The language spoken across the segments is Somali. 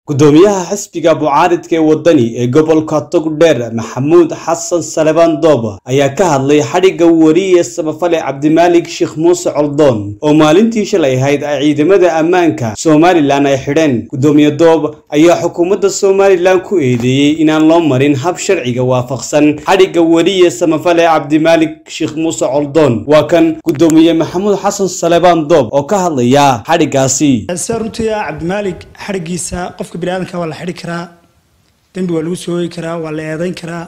gudoomiyaha xisbiga mucaaridka ee wadani ee gobolka togdheer maxamuud xasan salebaan doob ayaa ka hadlay xadhigga wariye samafale cabdimaalig sheekh muuse coldoon oo maalintii shalay ahayd ay ciidamada ammaanka somalilan ay xidheen gudoomiye doob ayaa xukuumadda somalilan ku eedeeyey inaan loo marin hab sharciga waafaqsan xadhigga wariye samafale cabdimaalig sheekh muuse coldoon waa kan gudoomiye maxamuud xasan salebaan doob oo ka hadlaya xadhiggaasi se runtii cabdimaalig xadhiggiisa qofka biniaadanka waa la xidhi karaa dembi waa lagu soogi karaa waa la eedayn karaa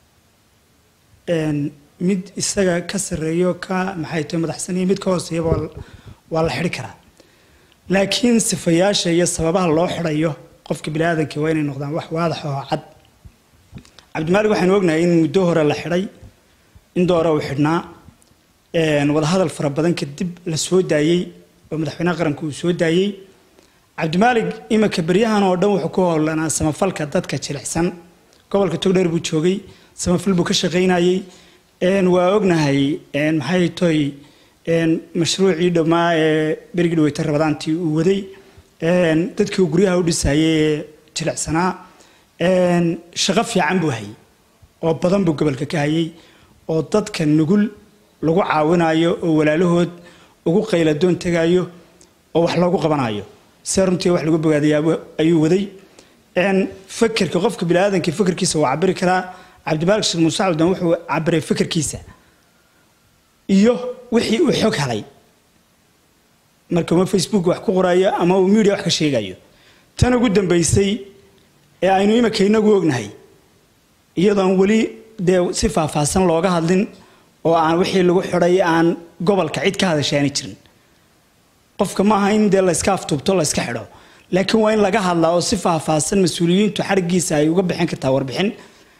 mid isaga ka sarreeyo ka maxay tahay madaxsan iyo mid ka hooseeyaba waa la xidhi karaa laakiin sifayaasha iyo sababaha loo xidhayo qofka biniaadanka waa inay noqdaan wax waadax oo cad cabdimaalig waxaanu ognahay in muddo hore la xidhay in doore uu xidhnaa wadahadal fara badan kadib la soo daayey oo madaxweynaha qaranka uu soo daayey cabdimaalig iminka beryahan oo dhan wuxuu ku howlanaa samafalka dadka jilicsan gobolka togdheer buu joogay samafal buu ka shaqaynayey waa ognahay maxay toy mashruucii dhammaa ee berigii dhaweyta rabadaantii uu waday dadkii uu guryaha u dhisayay ee jilicsanaa shaqo fiican buu hayay oo badan buu gobolka ka hayay oo dadka nugul lagu caawinayo oo walaalahood ugu qayladoon tegayo oo wax loogu qabanayo se runtii wax lagu bogaadaya ayuu waday fakerka qofka biniaadanka fakerkiisa waa cabiri karaa cabdimaalig sheekh muuse cabdan wuxuu cabiray fakerkiisa iyo wixii uu xog helay marka uma facebook wax ku qorayo ama uu media wax ka sheegayo tan ugu dambaysay ee aynu iminka inagu ognahay iyadoon weli dee si faahfaahsan looga hadlin oo aan wixii lagu xidhay aan gobolka cid ka hadashaani jirin qofka ma aha in dee layska aftuubto layska xidho laakiin waa in laga hadlaa oo si faahfaahsan mas-uuliyiintu xadhiggiisa ay uga bixin kartaa warbixin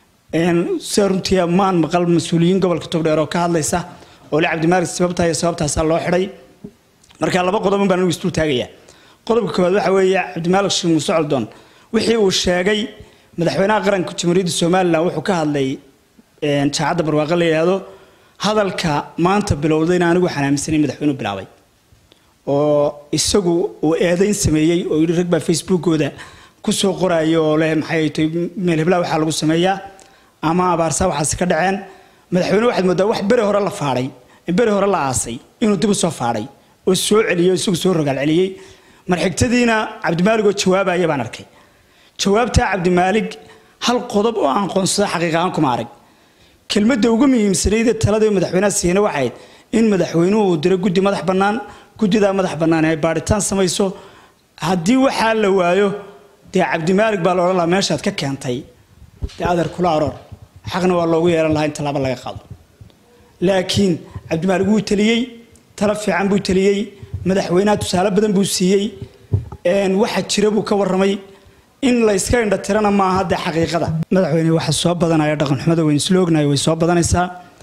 se runtii maan maqal mas-uuliyiin gobolka togdheer oo ka hadlaysa oo le cabdimaalig sababtaa iyo sababtaasaa loo xidhay marka laba qodobun baan anigu isdul taagayaa qodobka koowaad waxa weeye cabdimaalig sheekh muuse coldoon wixii uu sheegay madaxweynaha qaranka jamhuuriyadda somalilan wuxuu ka hadlay jaacadda barwaaqo la yidhaahdo hadalka maanta bilowdayna anigu xanaamisanay madaxweynuhu bilaabay oo isagu uu eedayn sameeyey oo yidhi rag baa facebookooda kusoo qoraayo oo leh maxay tahay meel heblaha waxaa lagu sameeyaa ama abaarsaa waxaasi ka dhaceen madaxweyne waxaad moodaa wax bere hore la faadhay bere hore la aasay inuu dib u soo faadhay oo soo celiyey oo isagu soo rogaal celiyey marxigtadiina cabdimaalig oo jawaabaya baan arkay jawaabtaa cabdimaalig hal qodob oo aan qoonsada xaqiiqahaan kuma arag kelmadda ugu muhiimsanayd ee talada madaxweynaha siina waxayd in madaxweynuhu uu diro guddi madax bannaan guddidaa madax bannaan ay baadhitaan samayso haddii waxaa la waayo dee cabdimaalig baa la odhan lahaa meeshaad ka keentay dee adeer kula aroor xaqna waa loogu yeelan lahaa in tallaabo laga qaado laakiin cabdimaalig wuu teliyey talo fiican buu teliyey madaxweynaha tusaale badan buu siiyey waxa jira buu ka warramay in la yska indhatirana maaha dee xaqiiqada madaxweyne waxa soo badanaya dhaqanxumada weyn isla ognahay way soo badanaysaa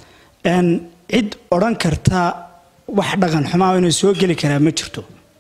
cid odhan karta wax dhaqan xumaa inuu soo geli karaa ma jirto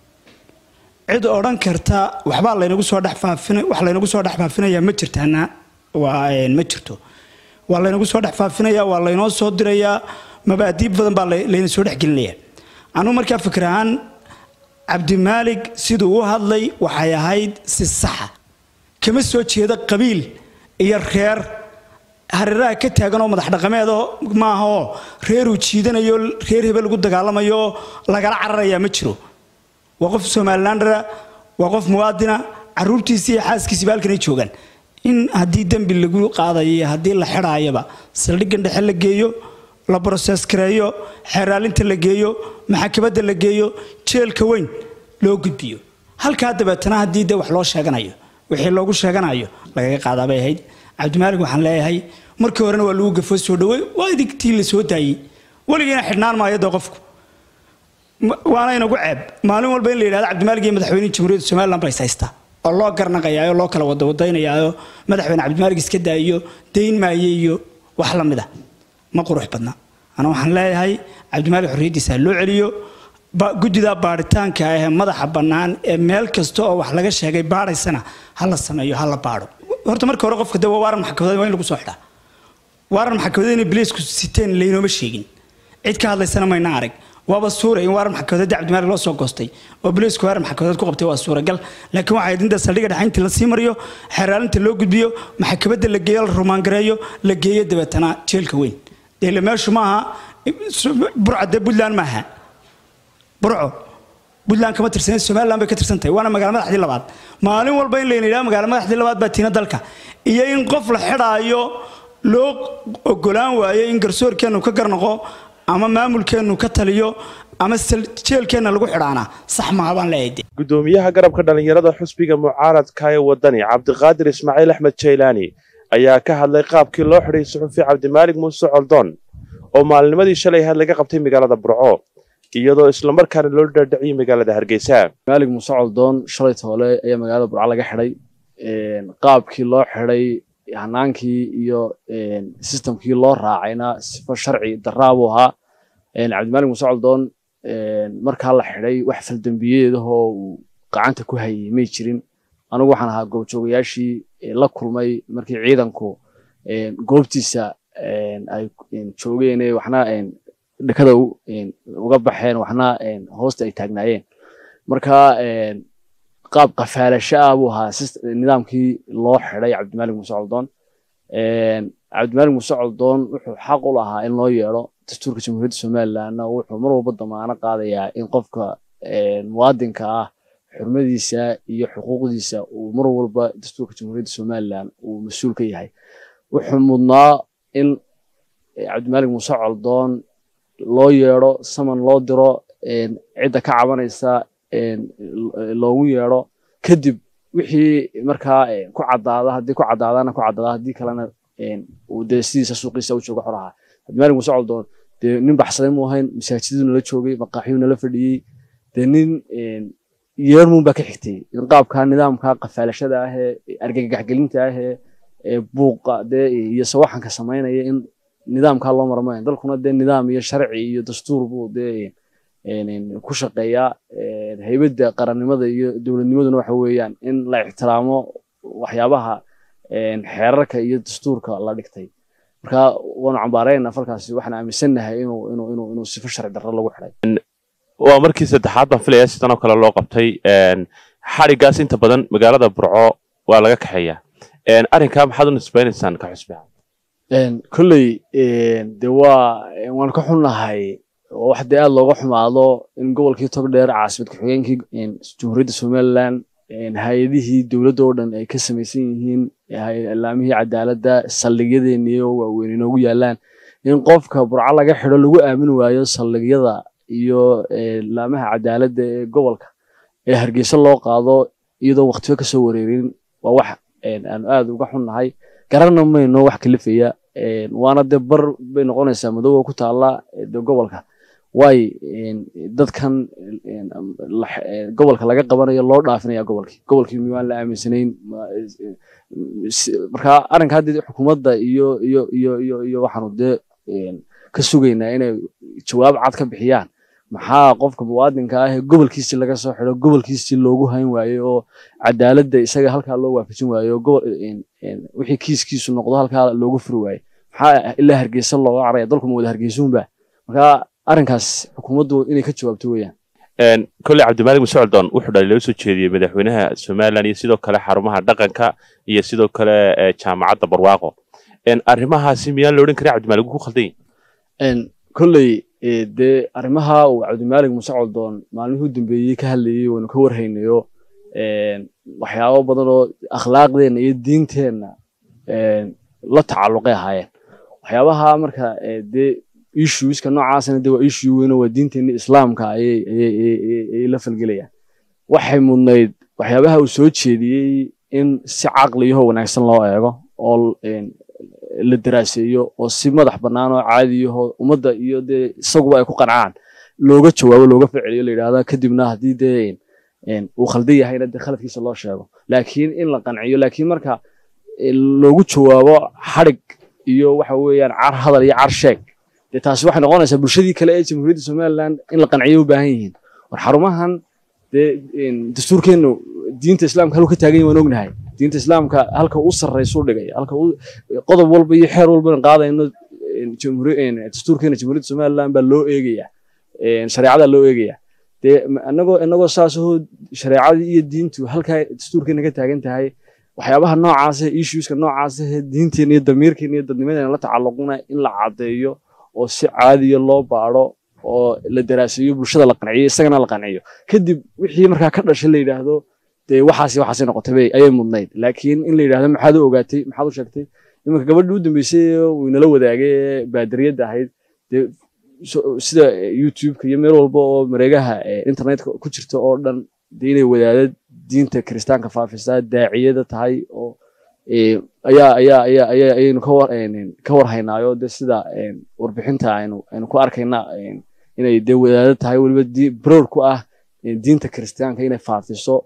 cid odhan karta waxbaa laynagu soo dhexfaafin wax laynagu soo dhex faafinayaa ma jirtaana waa ma jirto waa laynagu soo dhex faafinayaa waa laynoo soo dirayaa mabaadiib badan baa layna soo dhexgelinayaa anugu markaa fikir ahaan cabdimaalig siduu u hadlay waxay ahayd si saxa kama soo jeeda qabiil iyo reer hareeraha ka taagan oo madax dhaqameedoo maaha oo reeruu jiidanayo reer hebel lagu dagaalamayo oo lagala cararayaa ma jiro waa qof somalilandara waa qof muwaadina caruurtiisi iyo xaaskiisiba halkanay joogaan in haddii dembi lagu qaadayo iyo haddii la xidhaayaba saldhiggan dhexe la geeyo la broses gareeyo xeeraalinta la geeyo maxakabadda la geeyo jeelka weyn loo gudbiyo halkaa dabeetana haddii dee wax loo sheeganayo wixii loogu sheeganayo lagaga qaadaabay ahayd cabdimaalig waxaan leeyahay markii horena waa lagu gafo soo dhawey waa idigtii la soo daayey weligiina xidhnaan maayo dee qofku waana inagu ceeb maalin walba in la yidhahdo cabdimaalig iyo madaxweyne jamhuuriyadda somaliland ba is haystaa oo loo garnaqayaa oo loo kala wada wadaynayaa madaxweyne cabdimaalig iska daayo dayn maaye iyo wax la mid a ma qurux badna ana waxaan leeyahay cabdimaalig xorriyaddiisa ha loo celiyo guddida baadhitaanka ah ee madaxa bannaan ee meel kasta oo wax laga sheegay baadhaysana ha la sameeyo ha la baadho horta marka hore qofka de waa waaran maxkamadeed waa in lagu soo xidhaa waaran maxkamadeed inay biliisku siteen laynooma sheegin cid ka hadlaysana mayna arag waaba suura in waarar maxkamadeed cabdimaalik loo soo goostay oo booliisku waarar maxkamadeed ku qabtay waa suuragal laakiin waxay inta saldhigga dhexe la sii mariyo xeraalinta loo gudbiyo maxkamadda la geeyo la rumaangareeyo la geeyo dabeetana jeelka weyn dee meeshu maaha burca dee puntland maaha burco puntland kama tirsan somaliland bay ka tirsan tahay waana magaala madaxdii labaad maalin walba in layna yidhaha magaala madaxdii labaad baa tiina dalka iyo in qof la xidhaayo loo ogolaan waayo in garsoorkeennu ka garnaqo ama maamulkeennu ka taliyo ama jeelkeenna lagu xidhaana sax maaha baan leeyahay gudoomiyaha garabka dhallinyarada xusbiga mucaaradka ee wadani cabdiqaadir ismaaciil axmed jaylaani ayaa ka hadlay qaabkii loo xidhay suxufi cabdimaalig muuse coldoon oo maalnimadii shalay had laga qabtay magaalada burco iyadoo islamarkaana loo dhaadhiciyey magaalada hargeysa maalig muuse coldoon shalay toole ayaa magaalada burco laga xidhay qaabkii loo xidhay hanaankii iyo sistamkii loo raacayna sifo sharci daraabuu ahaa cabdimaalig muuse coldoon markaa la xidhay wax faldembiyeedahoo uu gacanta ku hayay may jirin anigu waxaan ahaa goobjoogayaashii la kulmay markii ciidanku goobtiisa ay joogeen waxna dhakada uga baxeen waxna hoosta ay taagnaayeen marka qaab qafaalasho ah buu ahaa nidaamkii loo xidhay cabdimaalig muuse coldoon cabdimaalig muuse coldoon wuxuu xaq u lahaa in loo yeedho dastuurka jamhuuriyadda somalilandna wuxuu mar walba damaano qaadayaa in qofka muwaadinka ah xurmadiisa iyo xuquuqdiisa uu mar walba dastuurka jamhuuriyadda somaliland uu mas-uul ka yahay wuxuu mudnaa in cabdimaalig muuse coldoon loo yeedho saman loo diro cidda ka cabanaysa loogu yeedho kadib wixii markaa ku caddaada haddii ku caddaadana ku caddaada haddii kalena uu dee sidiisa suuqiisa u jooga xoraha cabdimaalig muuse coldoon dee nin baxsaday mu ahayn masaajidadu nala joogay maqaaxiyuu nala fadhiyey dee nin yeermuun baa ka xigtay in qaabka nidaamka qafaalashada ah ee argagaxgelinta ah ee buuqa dee iyo sawaxanka samaynaya in nidaamkaa loo marmayn dalkuna dee nidaam iyo sharci iyo dastuur buu dee ku shaqeeyaa haybadda qarannimada iyo dowladnimaduna waxa weeyaan in la ixtiraamo waxyaabaha xeerarka iyo dastuurka la dhigtay marka waanu cambaarayna falkaasi waxaan aaminsannahay inuu inuu inuu inuu sifo sharci darro lagu xidhay waa markii saddexaad baan filaya sidan oo kale loo qabtay xadhigaas inta badan magaalada burco waa laga kaxeeyaa arrinkaa maxaad u nisbaynaysaan ka xusbiha kolley de waa waan ka xunnahay oo wax dee aad looga xumaado in gobolkii togdheer caasimad ku-xigeenkii jamhuuriyadda somaliland hay-adihii dowladda oo dhan ay ka samaysan yihiin ilaamihii cadaaladda saldhigyadeenii oo waaweyn inoogu yaalaan in qofka burco laga xidho lagu aamin waayo saldhigyada iyo laamaha cadaaladda ee gobolka ee hargeysa loo qaado iyadoo waqtiyo kasoo wareerin waa wax aanu aad uga xunnahay garanna mayno wax kalifaya waana dee bar bay noqonaysaa madooba ku taalla de gobolka waay dadkan gobolka laga qabanayo loo dhaafinaya gobolkii gobolkii miyaan la aaminsanayn marka arrinka haddii xukuumadda iyo iyo iyo iyo iyo waxaanu dee ka sugaynaa inay jawaab cad ka bixiyaan maxaa qofka muwaadinka ah ee gobolkiisii laga soo xido gobolkiisii loogu hayn waaye oo cadaaladda isaga halkaa loo waafajin waaye oo wixii kiiskiisu noqdo halkaa loogu furi waaye maxaa ilaa hargeysa looga caraya dalku ma wada hargeysuunba marka arrinkaas xukuumaddu inay ka jawaabto weeyaan kolley cabdimaalig muuse coldoon wuxuu dhalay loo soo jeediyey madaxweynaha somaliland iyo sidoo kale xarumaha dhaqanka iyo sidoo kale jaamacadda barwaaqo arrimahaasi miyaan la odhan karin cabdimaalig ku khaldan kolley dee arrimaha uu cabdimaalig muuse coldoon maalmihii u dambeeyey ka hadlayey waynu ka warhaynayo waxyaabo badan oo akhlaaqdeenna iyo diinteenna la tacalluqay ahaayeen waxyaabaha marka dee issueska noocaasna dee waa issue weyn oo waa diinteenna islaamka ayay ayay la falgelayaan waxay mudnayd waxyaabaha uu soo jeediyey in si caqliyaho wanaagsan loo eego oo la daraaseeyo oo si madax bannaan oo caadiyaho ummadda iyo dee isaguba ay ku qancaan looga jawaabo looga ficiliyo la yidhahda kadibna haddii dee uu khaldan yahayna dee khaladkiisa loo sheego laakiin in la qanciyo laakiin marka loogu jawaabo xadhig iyo waxa weeyaan car hadal iyo car sheeg dee taasi waxay noqonaysaa bulshadii kale ee jamhuuriyadda somaliland in la qanciyo u baahan yihiin war xarumahan dee dastuurkeennu diinta islaamka halku ka taagan yahin waan ognahay diinta islaamka halka u sarraysu dhigay halka qodob walba iyo xeer walba qaadayno dastuurkeena jamhuuriyadda somaliland baa loo eegayaa shareecada loo eegaya dee inagoo inagoo saasoo shareecadii iyo diintu halkaa dastuurkeena ka taagan tahay waxyaabaha noocaasa issueska noocaasa diinteena iyo damiirkeena iyo dadnimadeena la tacalluquna in la caddeeyo oo si caadiya loo baadho oo la daraaseeyo bulshada la qanciyo isagana la qanciyo kadib wixii markaa ka dhashay la yidhaahdo dee waxaasi waxaasi noqotay ayay mudnayd laakiin in la yidhahdo maxaad u ogaatay maxaad u sheegtay iminka gabadhii u dambeysay uu inala wadaagay ee baadariyadda ahayd dee sida youtube-ka iyo meel walba oo mareegaha internetka ku jirta oo dhan dee inay wadaadad diinta kiristaanka faafisaa daaciyada tahay oo ayaa ayaa ayaa ayaa ayaynu ka war ka warhaynaayo de sida warbixinta aynu aynu ku arkayna inay dee wadaadad tahay weliba broad ku ah diinta kiristaanka inay faafiso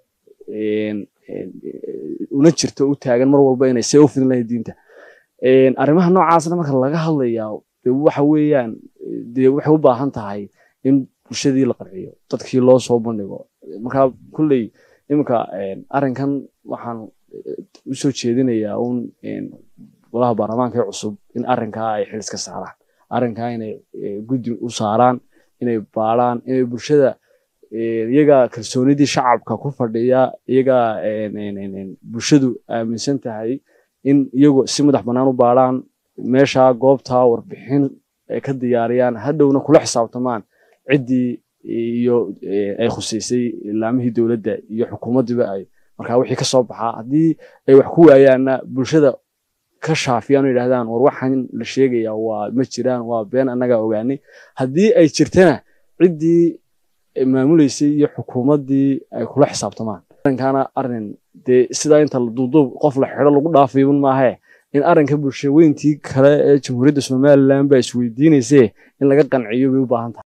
una jirto u taagan mar walba inay see u fidin lahayd diinta arrimaha noocaasna marka laga hadlayaa de waxa weeyaan dee waxay u baahan tahay in bulshadii la qanciyo dadkii loo soo bandhigo marka kulley iminka arrinkan waxaan usoo jeedinayaa un golaha baarlamaanka ee cusub in arrinkaa ay xil iska saaraan arrinkaa inay guddi u saaraan inay baadhaan inay bulshada iyaga kalsoonidii shacabka ku fadhiya iyaga bulshadu aaminsan tahay in iyagu si madax bannaan u baadhaan meesha goobtaa warbixin ay ka diyaariyaan hadhowna kula xisaabtamaan ciddii iyo ay khuseysay laamihii dowladda iyo xukuumaddiiba ay markaa wixii ka soo baxaa haddii ay wax ku waayaanna bulshada ka shaafiyaan oo yidhahdaan war waxaan la sheegayaa waa ma jiraan waa been annagaa ogaanay haddii ay jirtana ciddii maamuleysay iyo xukuumaddii ay kula xisaabtamaan arrinkaana arrin dee sidaa inta duuduub qof la xidho lagu dhaafayun maahee in arrinka bulshaweyntii kale ee jamhuuriyadda somaliland baa isweydiinaysee in laga qanciyo bay u baahan tahay